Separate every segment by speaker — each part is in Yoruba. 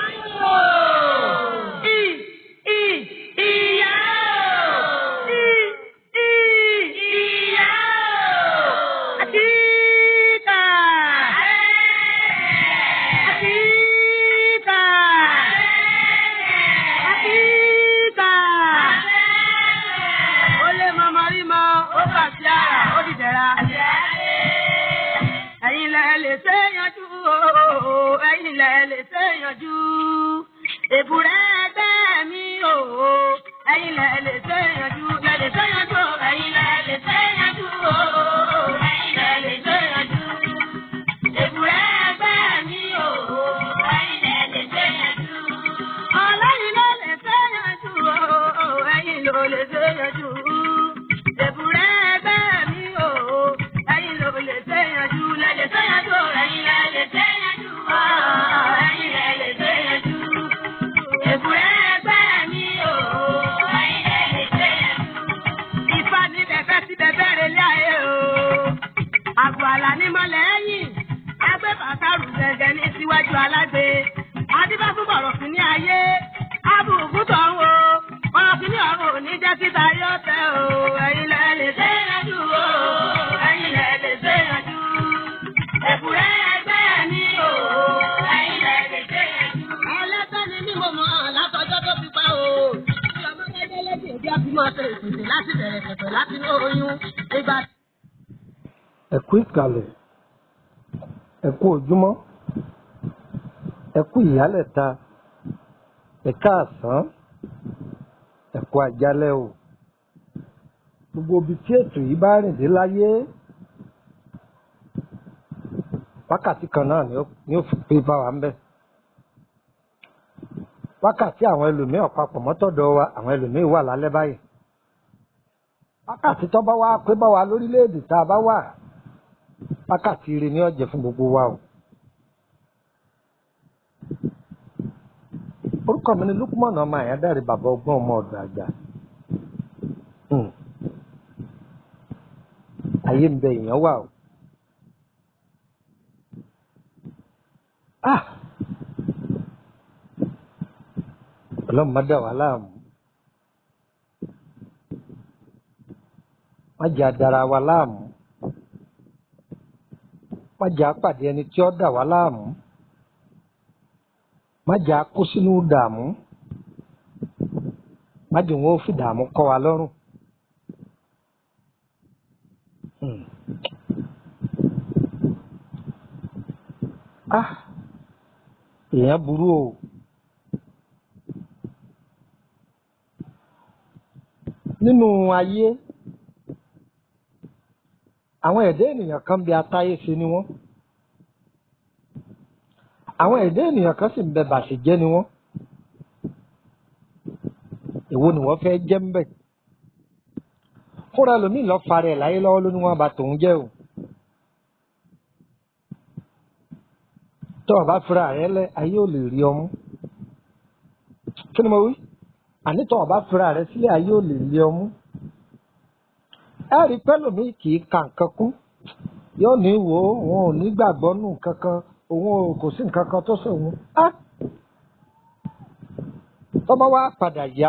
Speaker 1: I, I, ìyá o. I, I, ìyá o. Àtìkà. Àtìkà. Àtìkà. Ó lé mọ́mọ́ rí mọ́, ó bà sí àrà, ó dìdẹ̀ra. Ẹ̀yin lẹ lè ṣe yanjú o, ẹ̀yin lẹ lè ṣe yanjú. Èbúrẹ́ ẹgbẹ́ mi o, ẹ̀yin lẹ lè ṣe yanjú. Lẹ lè ṣe yanjú o, ẹ̀yin lẹ lè ṣe yanjú o, ẹ̀yin lẹ lè ṣe yanjú. Èbúrẹ́ ẹgbẹ́ mi o, ẹ̀yin lẹ lè ṣe yanjú. Ọlọ́yin ló lè ṣe yanjú o, ẹ̀yin ló lè ṣe yanjú. Èbúrẹ́ ẹgbẹ́ mi o, ẹ̀yin ló lè ṣe yanjú. Lẹ lè ṣe yanjú o, ẹ̀yin lẹ lè ṣe yanjú o, ẹ̀yin lẹ lè ṣe yanjú. Èbúrẹ́ ẹgbẹ́ mi o, ẹ̀yin lẹ lè ṣe yanjú. Ifá ní bẹ̀fẹ́ sí bẹ̀bẹ̀ rẹ̀ lé ayé o. Àgọ́ àlà ní mọ́lẹ̀ ẹ̀yìn. Ẹgbẹ́ bàtàrù gẹ̀gẹ̀ ní síwájú alágbe. Adébá fún bọ̀rọ̀ sí ní ayé. Abùkù tọ̀ ń wo. Bọ̀rọ̀ sí ní ọ̀run ò ní jẹ́ kíta yóò tẹ o. Ẹ̀yin lẹ lè ṣe yanjú o. Ẹ̀yin lẹ lè ṣe yanjú. Èkúrẹ́ ẹgbẹ́ mi o. Ẹ̀yin lẹ lè ṣe yanjú. Ẹlẹ́gbẹ́ ni mí mo mọ̀ látọjọ́ tó fi pa o. Tí ọmọ bá dé lẹ́sìn ìdí ọbí máa ṣe ìpèsè láti bẹ̀rẹ̀ pẹ̀pẹ̀ láti ní oyún. Ìgbà
Speaker 2: ẹ kú ìkàlẹ̀ ẹ kú ojúmọ́ ẹ kú ìyálẹ̀ta ẹ káàsán ẹ kú àjálẹ́ o gbogbo ibi tí ètò yìí bá rìn dé láyé wákàtí kan náà ni ó ni ó fi pé bá wa ń bẹ̀ wákàtí àwọn ẹlòmíì ọ̀pápọ̀ mọ́tọ̀dọ̀ wa àwọn ẹlòmíì wà lálẹ́ báyìí wákàtí tó bá wá pé bá wa lórílẹ̀‐èdè tá a bá wà wákàtí ire ní ọ̀jẹ̀ fún gbogbo wa o. orúkọ mi ni lukumọ̀nà ọmọ àyádáre bàbá ọgbọ́n ọmọ ọ̀dọ̀ àgbà. Hmm. ayé ń bẹ èèyàn wà o. Ah! ọlọ́run má dà wá láàmú. má jẹ́ adara wa láàmú má jẹ́ apàdé ẹni tí ó dà wá láàmú má jẹ́ akó sínú dààmú má jẹ́ wọn ó fi dààmú kọ́ wa lọ́rùn. Hmm. ah èèyàn burú o nínú ayé àwọn ẹ̀dá ènìyàn kan bí atáyé ṣe ni wọ́n àwọn ẹ̀dá ènìyàn kan sì ń bẹ bàṣẹjẹ́ ni wọ́n èwo ni wọ́n fẹ́ jẹ́ ń bẹ̀ fúnra lómi lọ fara ẹ̀ láyé lọ́wọ́ ló ní wọ́n bá tòun jẹ́ o tọ́ ọ bá fira rẹ lẹ ayé ò lè rí ọmú kí ni mo wí àní tọ́ ọ bá fira rẹ sílẹ̀ ayé ò lè rí ọmú ẹ rí pẹ́lòmíì kì í ka nǹkan kún yóò ní wò ó òun ò ní gbàgbọ́ nù kankan òun ò kò sí nǹkan kan tó sòun á tọ́mọ wá padà yá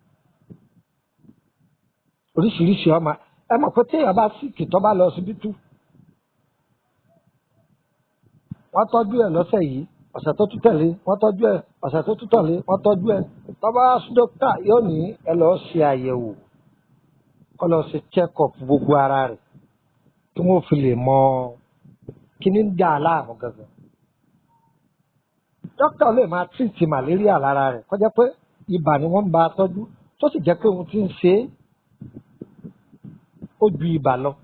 Speaker 2: oríṣiríṣi ọmọ ẹ mọ̀ pé téèyàn bá síkì tó bá lọ síbítù wọ́n tọ́jú ẹ̀ lọ́sẹ̀ yìí ọ̀sẹ̀ tó tún tẹ̀lé wọ́n tọ́jú ẹ̀ ọ̀sẹ̀ tó tún tẹ̀lé wọ́n tọ́jú ẹ̀ tọ́ba dókítà yóò ní ẹ lọ́ọ́ ṣe àyẹ̀wò kọ́ lọ́ọ́ ṣe check up gbogbo ara rẹ̀ kí wọ́n fi lè mọ kí ní ń dà á láàmú gangan. dókítà lè máa tírìtì màléríà lára rẹ̀ kọjá pé ibà ni wọ́n ń bá a tọ́jú tó sì jẹ́ pé ohun tí ń ṣe é ó ju ibà lọ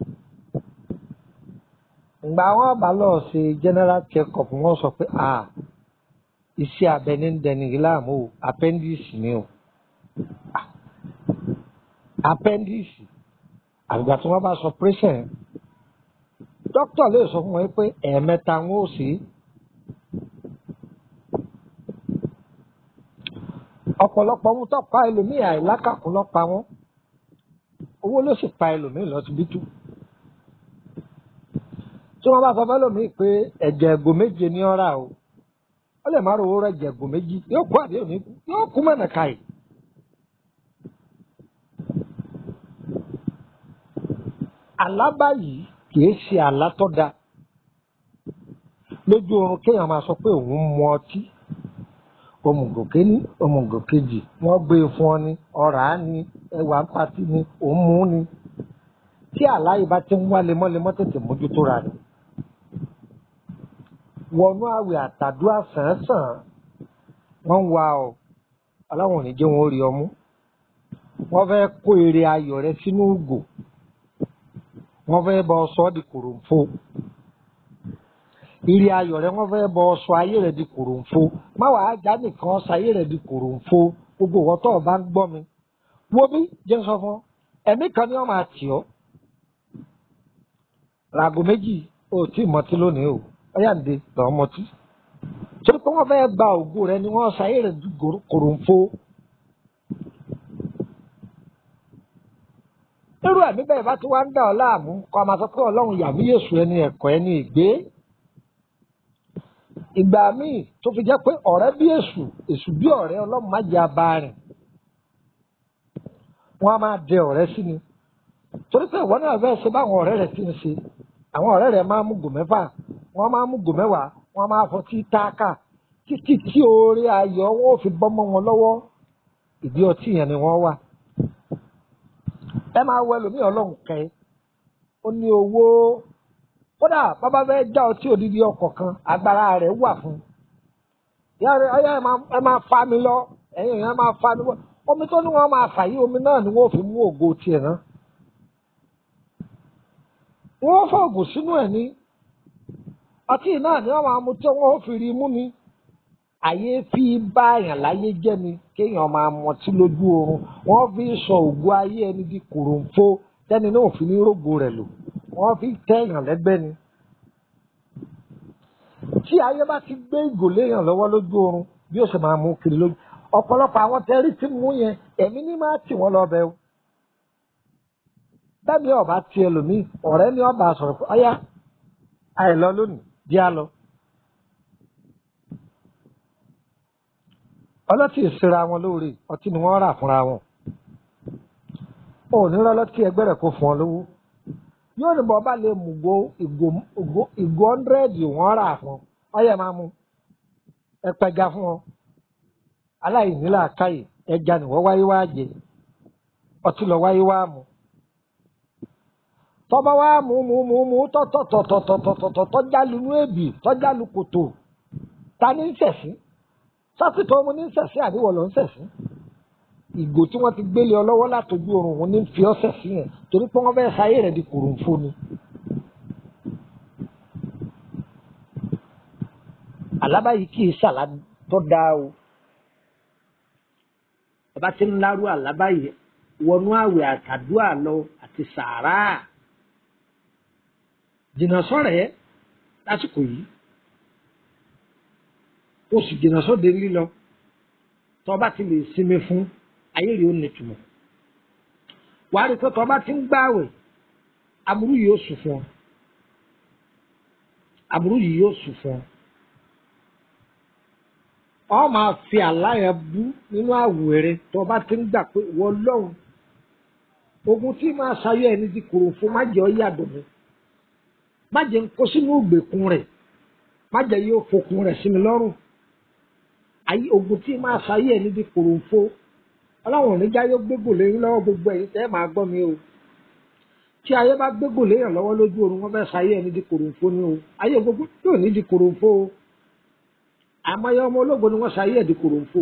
Speaker 2: ìgbà wọn bá lọ ṣe general check up wọn sọ pé ah iṣẹ́ abẹ ní dẹni láàmú o appendix ni o Ah, appendix àgbà tí wọn bá sọ operation dókítà lè sọ fún wọn pé ẹ̀ẹ̀mẹ́ta wọn ò sí ọ̀pọ̀lọpọ̀ ohun tó pa ẹlòmíì àìlákàkún lọ pa wọn owó ló sì pa ẹlòmíì lọ síbítù tí wọ́n bá sọ fẹ́ lòmíì pé ẹ̀jẹ̀ ẹ̀gò méje ní ọ̀rà o ó lè má rówó rẹ̀ jẹ̀gùn méjì yóò kú àbí òní kú yóò kú mọ̀nà káyì. àlá báyìí kìí ṣe àlá tó da lójú oorun kéèyàn máa sọ pé òun mu ọtí òmùgò kéní òmùgò kejì wọ́n gbé e fún ọ ní ọ̀rá ní ẹwà ń patí ní òun mú ní tí àlá yìí bá ti ń wá lemọ́lemọ́ tètè mójútó ra rẹ̀ wọnú àwẹ̀ àtàdúrà sàn-án wọ́n ń wa ọ aláwọn ò ní jẹ́ wọn ó rí ọmú wọ́n fẹ́ kó èrè ayọ̀ rẹ sínú ògò wọ́n fẹ́ bọ sọ ọ́ di kòròǹfo ire ayọ̀ rẹ wọ́n fẹ́ bọ sọ ayé rẹ di kòròǹfo má wàá já nìkan sọ ayé rẹ di kòròǹfo gbogbo ìwọ tó o bá ń gbọ́ mi wo bí jẹ́ sọ fún ọ ẹ̀mí kan ni wọ́n máa tì ọ́ ràgò méjì ò tí ì mọtí lónìí o ọyá ǹde lọ́ọ́ mọtí torí pé wọ́n fẹ́ gba ògo rẹ ni wọ́n sọ ayé rẹ di kòròǹfo. irú ẹ̀mí bẹ́ẹ̀ bá ti wá ń dà ọ́ láàmú kọ́ ọ máa sọ pé ọlọ́run yàmí yèsù ẹni ẹ̀kọ́ ẹni ìgbé. ìgbà míì tó fi jẹ́ pé ọ̀rẹ́ bí èṣù èṣù bí ọ̀rẹ́ ọlọ́run má jẹ́ abá rìn. wọ́n á máa dẹ ọ̀rẹ́ sí ni. torí pé ìwọ náà fẹ́ẹ́ ṣe báwọn ọ̀rẹ́ rẹ̀ ti ń ṣe. àwọn ọ̀rẹ́ rẹ̀ máa mú gò mẹ́fà wọ́n máa mú gò mẹ́wàá wọ́n máa fọtí táàkà títí tí oore ayọ̀ wọn ò fi bọ́ mọ́ wọn lọ́wọ́ ìdí ọtí yẹn ni wọ́n wà ẹ máa wọ ẹlòmíì ọlọ́run kẹ ó ní owó kódà bàbá fẹ́ já ọtí òdìdí ọkọ̀ kan agbára rẹ̀ wà fún yàrá ọyá ẹ máa fa mi lọ ẹ̀yìn ẹ máa fa mi lọ omi tó ní wọn máa fà yí omi náà ni wọn ò fi mú ògo tiẹ̀ náà wọn fọ ògùn sínú ẹ̀ ní ọtí náà ni wọn máa mu tí wọn ò fi rí mú ni àyè fi bá àyàn láyé jẹ́ ni kéèyàn máa mọtí lójú oorun wọ́n fi sọ ògo ayé ẹni di kòròǹfo tẹ́ni náà fi ní rògbò rẹ̀ lò wọ́n fi tẹ́yàn lẹ́gbẹ́ ni. tí ayé bá ti gbé ìgò léèyàn lọ́wọ́ lójú oorun bí ó sì máa mú kiri lójú ọ̀pọ̀lọpọ̀ àwọn tẹ́rí tí mú yẹn ẹ̀mí ní máa tì wọ́n lọ́bẹ̀ o. bẹ́ẹ̀ni ọba ti ẹlòmíì ọ̀rẹ́ ni ọba sọ̀rọ̀ pé ọyá àìlọ lónìí di á lọ. ọlọ́tí ìsira wọn lóore ọtí ni wọ́n rà fúnra wọn ò ní rọ́lọ́tí ẹgbẹ́ rẹ̀ kó fún ọ lówó yóò ní bọ́ bá lè mú go ìgò ọ́ndrẹ́dì wọ́n rà fún ọyẹ máa mú ẹpẹja fún ọ aláìníla káyè ẹja ni wọ́n wáyé wá jẹ ọtí lọ wáyé wá mú tọ́ba wá mú mú mú mú tọ́tọ̀tọ̀tọ̀tọ̀tọ̀ tọ́jálu nú èbì tọ́jálu kòtò ta ní sẹ̀sìn sásìkò ọmọ ní sẹ̀sìn àníwọ̀ ló ń sẹ̀sìn ìgò tí wọ́n ti gbélé ọ lọ́wọ́ látọjú oorun òun ní fi ọ́ sẹ̀sìn yẹn torí pé wọ́n fẹ́ sáyé rẹ̀ di kòròǹfò ni. àlábá yìí kì í ṣàlá tó dáa o bàbá tí ń lárú àlábá yìí wọnú àwẹ̀ àtàdúrà lọ àti sàárà jìnnà sọ̀rẹ́ lásìkò yìí ó sì jìnnà sóde lílọ tọba ti lè sinmi fún ayé rẹ̀ ó nítumọ̀ wàá rí i pé tọba ti ń gbààwẹ̀ aburú yìí ó sùn fún ọ aburú yìí yóò sùn fún ọ ọ máa fi àláyà bú nínú àwẹ̀ rẹ̀ tọba ti ń gbà pé wọ́n lọ́hùn ogun tí máa ṣayọ ẹni di kòrò fún má jẹ́ ọ yàdọ̀ mi má jẹ́ ń kó sínú ìgbèkùn rẹ̀ má jẹ́ yóò fokùn rẹ̀ sí mi lọ́rùn ayé ogun tí máa ṣayé ẹni di kòròǹfó ọlọ́run oníjà yóò gbégò léyìn lọ́wọ́ gbogbo ẹ̀yin tẹ́ máa gbọ́ mi o tí ayé bá gbégò léyìn lọ́wọ́ lójú oorun wọ́n fẹ́ ṣayé ẹni di kòròǹfó ni o ayé gbogbo yóò ní di kòròǹfó o àmọ́yé ọmọ ológo ni wọ́n ṣayé ẹ̀ di kòròǹfó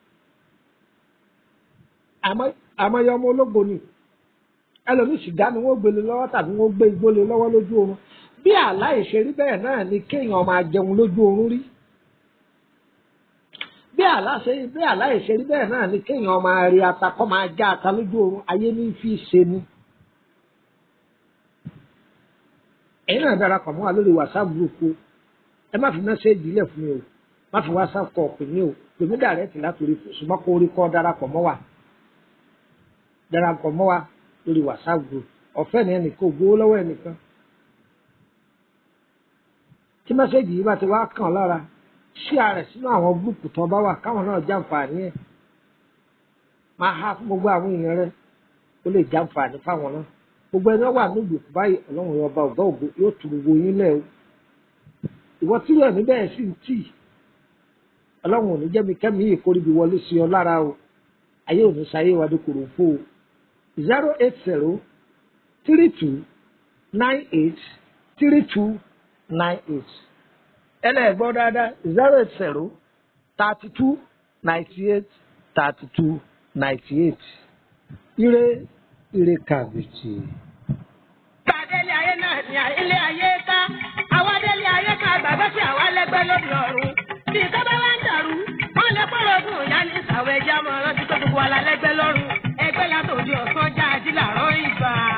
Speaker 2: àmọ́yé ọmọ ológo ni ẹlòmíì sì dá ni wọ́n gbélé lọ́wọ́ tàbí wọ́n gbé igbó lé lọ́wọ́ lójú oorun bí àlá ìṣerí bẹ́ẹ̀ náà ni kéèyàn máa jẹun lójú oorun rí bí àláṣe bí àláìṣe rí bẹ́ẹ̀ náà ni kéèyàn máa rí ata kọ́ máa já ata lójú oorun ayé ní fi ṣe ni. ẹ̀yin náà darapọ̀ mọ́ wa lórí whatsapp group o ẹ má fi mẹ́sẹ̀gì ilẹ̀ fún mi o má fi whatsapp kọ pè mí o pèmí dàrẹ́tì látòrí ṣùgbọ́n kó orí kọ́ darapọ̀ mọ́ wa darapọ̀ mọ́ wa lórí whatsapp group ọ̀fẹ́ ni ẹnìkan ò gbowó lọ́wọ́ ẹnìkan tí mẹ́sẹ̀gì yìí bá ti wá kàn lára ṣí ààrẹ sínú àwọn gúrùpù tó bá wà káwọn náà jàǹfààní ẹ̀ máa há fún gbogbo àwọn èèyàn rẹ ó lè jàǹfààní fáwọn náà gbogbo ẹni wà níbi òkú báyìí ọlọ́run yóò ọba ọ̀gá ògo yóò tu gbogbo yín lẹ̀ o ìwọ tí rẹ̀ níbẹ̀ sì ń tì ọlọ́run ò ní jẹ́mi kẹ́mi yìí kórìbí wọlé sí ọ lára o ayé ò ní sáyé wa dókòrò fó o zero eight zero three two nine eight three two nine eight ẹlẹ́gbọ́n dáadáa zero eight zero thirty two ninety eight thirty two ninety eight ire ire kàbìtì.
Speaker 1: Gbàdélé ayé náà ní ilé ayé ká. Àwa délé ayé ká gbàgbọ́ sí àwa lẹ́gbẹ́ lórí ọ̀run. Bí ìtọ́ba wá ń dàrú, wọ́n lè pọ̀rọ̀ ogun ìyá ní ìsàwọ̀ ẹja mọ́ rántí tó gbogbo wa la lẹ́gbẹ́ lọ́rùn. Ẹgbẹ́ látòdì ọ̀sán já ají làárọ̀ ìgbà.